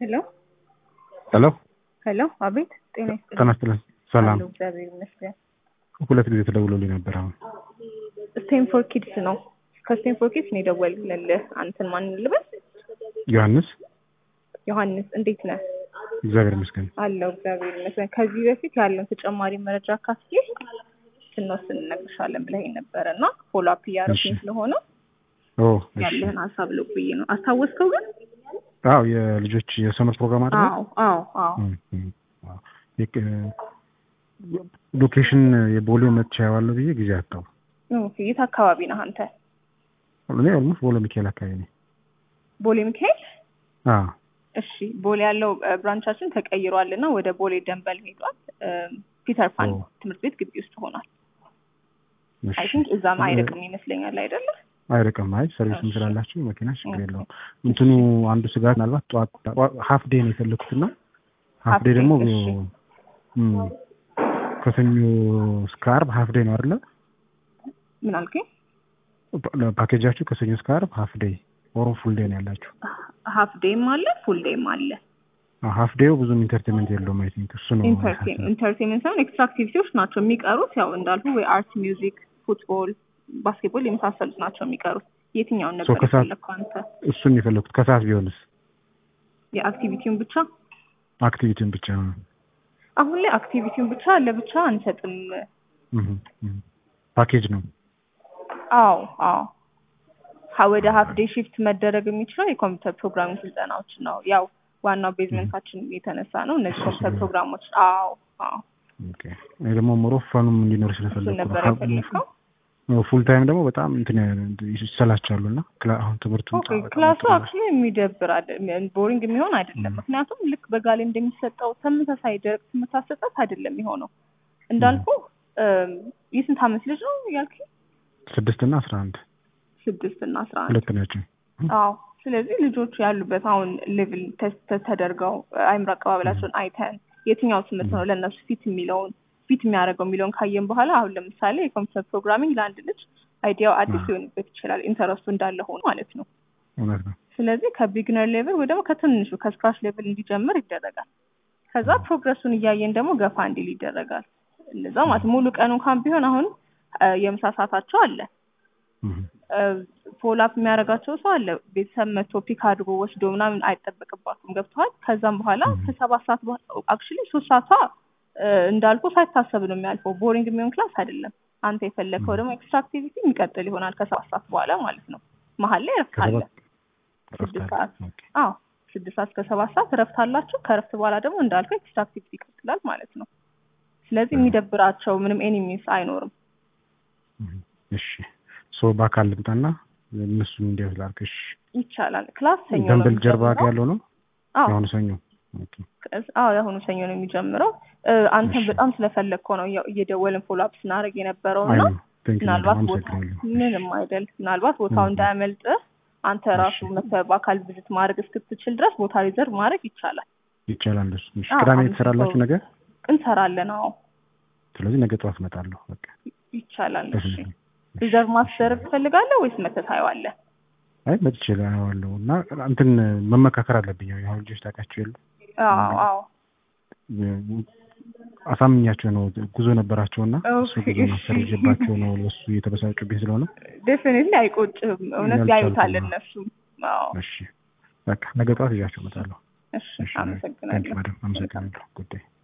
ሄሎ ሄሎ ሄሎ፣ አቤት። ጤና ይስጥልኝ። ጤና ይስጥልኝ። ሰላም። አለሁ፣ እግዚአብሔር ይመስገን። ሁለት ጊዜ ተደውሎልኝ ነበር። አሁን ስቴንፎር ኪድስ ነው። ከስቴንፎር ኪድስ ነው የደወልኩልህ። አንተን ማን ልበል? ዮሐንስ። ዮሐንስ፣ እንዴት ነህ? እግዚአብሔር ይመስገን። አለሁ፣ እግዚአብሔር ይመስገን። ከዚህ በፊት ያለውን ተጨማሪ መረጃ ካፍዬ ስንወስን እነግርሻለን ብለኸኝ ነበረ እና ፎሎ አፕ እያደረኩኝ እሺ። ስለሆነ ኦ እሺ። ያለህን ሀሳብ ልብዬ ነው። አስታወስከው ግን? አዎ የልጆች የሰመር ፕሮግራም አይደል? አዎ አዎ አዎ። እም፣ እም፣ አዎ። የቅ- ሎኬሽን የቦሌ መጥቻ ያዋለሁ ብዬ ጊዜ አጣሁ። ኦኬ፣ የት አካባቢ ነህ አንተ? እኔ ኦልሞስት ቦሌ ሚካኤል አካባቢ ነኝ። ቦሌ ሚካኤል? አዎ እሺ ቦሌ ያለው ብራንቻችን ተቀይሯል እና ወደ ቦሌ ደንበል ሄዷል። ፒተር ፓን ኦ። ትምህርት ቤት ግቢ ውስጥ ሆኗል። እሺ። አይ ቲንክ እዛም አይርቅም ይመስለኛል አይደለ? አይርቅም። አይ ሰርቪስም እሺ። ስላላችሁ መኪና ችግር ኦኬ። የለውም። እንትኑ አንዱ ስጋት ምናልባት ጠዋት ሀፍ ዴይ ነው የፈለኩትና ሀፍ Half ዴይ day፣ ደግሞ እሺ። እም፣ ከሰኞ እስከ ዓርብ ሀፍ ዴይ ነው አይደለ? ምን አልከኝ? ፓኬጃችሁ ከሰኞ እስከ ዓርብ ሀፍ ዴይ ኦር ፉል ዴይ ነው ያላችሁ? ሀፍ ዴይም አለ ፉል ዴይም አለ። ሀፍ ዴው ብዙም ኢንተርቴንመንት የለውም። አይ ቲንክ እሱ ነው ኢንተርቴንመንት ሳይሆን ኤክስትራ አክቲቪቲዎች ናቸው የሚቀሩት። ያው እንዳልኩ ወይ አርት፣ ሚውዚክ፣ ፉትቦል፣ ባስኬትቦል የመሳሰሉት ናቸው የሚቀሩት። የትኛውን ነበር ከሰዓት- የፈለግከው አንተ? እሱን የፈለኩት ከሰዓት ቢሆንስ የአክቲቪቲውን ብቻ? አክቲቪቲውን ብቻ ነው። አሁን ላይ አክቲቪቲውን ብቻ ለብቻ አንሰጥም። እህ፣ እህ። ፓኬጅ ነው። አዎ አዎ ሀ- ወደ ሀፍ ዴይ ሺፍት መደረግ የሚችለው የኮምፒውተር ፕሮግራሚንግ ስልጠናዎች ነው። ያው ዋናው ቤዝመንታችን የተነሳ ነው እነዚህ ኮምፒውተር ፕሮግራሞች። አዎ አዎ ኦኬ። እኔ ደግሞ ሞሮ ፈኑም እንዲኖር እሱን ስለፈለኩ ነበር ነው። የፈለግከው። ፉል ታይም ደግሞ በጣም እንትን ይሰላቻሉ እና ክላ- አሁን ትምህርቱ ኦኬ ክላሱ አክቹዋሊ የሚደብር አይደለም፣ ቦሪንግ የሚሆን አይደለም። ምክንያቱም ልክ በጋ ላይ እንደሚሰጠው ተመሳሳይ ደረቅ ትምህርት አሰጣጥ አይደለም የሚሆነው። እንዳልኩ የስንት አመት ልጅ ነው ያልከኝ? ስድስት እና አስራ አንድ ስድስት እና አስራ አንድ ሁለት ናቸው። አዎ ስለዚህ ልጆቹ ያሉበት አሁን ሌቭል ቴስት ተደርገው አይምሮ አቀባበላቸውን አይተን የትኛው ትምህርት ነው ለእነሱ ፊት የሚለውን ፊት የሚያደርገው የሚለውን ካየን በኋላ አሁን ለምሳሌ የኮምፒውተር ፕሮግራሚንግ ለአንድ ልጅ አይዲያው አዲስ አዎ። ሊሆንበት ይችላል፣ ኢንተረስቱ እንዳለ ሆኖ ማለት ነው። እውነት ነው። ስለዚህ ከቢግነር ሌቭል ወይ ደግሞ ከትንሹ ከስክራች ሌቭል እንዲጀምር ይደረጋል። ከዛ ፕሮግረሱን እያየን ደግሞ ገፋ እንዲል ይደረጋል። እነዛ ማለት ሙሉ ቀን እንኳን ቢሆን አሁን እ፣ የምሳ ሰዓታቸው አለ እህ፣ ፎሎ አፕ የሚያደርጋቸው ሰው አለ። ቤተሰብ መቶ ፒክ አድርጎ ወስዶ ምናምን አይጠበቅባትም። ገብተዋል። ከዛም በኋላ Mhm. ከሰባት ሰዓት አክቹሊ ሶስት ሰዓቷ እ፣ እንዳልኩ ሳይታሰብ ነው የሚያልፈው። ቦሪንግ የሚሆን ክላስ አይደለም። አንተ የፈለግከው ደግሞ ኤክስትራ አክቲቪቲ የሚቀጥል ይሆናል ከሰባት ሰዓት በኋላ ማለት ነው። መሀል ላይ እረፍት አለ። ከሰባት ስድስት ሰዓት ኦኬ። አዎ ስድስት ሰዓት እስከ ሰባት ሰዓት እረፍት አላቸው። ከእረፍት በኋላ ደግሞ እንዳልከው ኤክስትራ አክቲቪቲ ይቀጥላል ማለት ነው። ስለዚህ የሚደብራቸው ምንም ኤኒሚስ አይኖርም። እህ፣ እሺ ሶ በአካል ልምጣና እነሱን እንዲያዝ ላድርግ። እሺ ይቻላል። ክላስ ሰኞ ነው ደንበል ጀርባ የሚጀምረው። ያለው ነው አዎ የአሁኑ ሰኞ። ኦኬ። አዎ የአሁኑ ሰኞ ነው የሚጀምረው። እ፣ አንተን እሺ። በጣም ስለፈለግከው ነው ያው እየደወልን ፎሎ አፕ ስናደርግ የነበረው አይ እና ነው። ቴንክ ዩ ምናልባት ቦታ አመሰግናለሁ። ምንም አይደል፣ ምናልባት ቦታው እም። እንዳያመልጥ አንተ ራሱ እሺ። መተህ በአካል ቪዚት ማድረግ እስክትችል ድረስ ቦታ ሪዘርቭ ማድረግ ይቻላል። ይቻላል እንደሱ። እሺ አዎ፣ ቅዳሜ አንድ ትሰራላችሁ ሰው- ነገር? እንሰራለን። አዎ ስለዚህ ነገ ጠዋት እመጣለሁ። በቃ ይቻላል። እሺ ደስ ይላል። ሪዘርቭ ማስደረግ ትፈልጋለህ ወይስ መተህ ታየዋለህ? አይ መጥቼ አየዋለሁ እና እንትን መመካከር አለብኝ። ያው የአሁን ልጆች ታውቃቸው የሉ አዎ አዎ አሳምኛቸው ነው ጉዞ ነበራቸውና እሱ ኦኬ፣ ጉዞ እሺ። ማሰርጀባቸው ነው ለሱ እየተበሳጩብኝ ስለሆነ ዴፊኒትሊ አይቆጭህም። እውነት ያልቻልኩ ያዩታል ነው። እነሱም። አዎ እሺ በቃ ነገ ጠዋት ይዣቸው እመጣለሁ። እሺ እሺ ታንክ አመሰግናለሁ። ማደም አመሰግናለሁ። ጉዳይ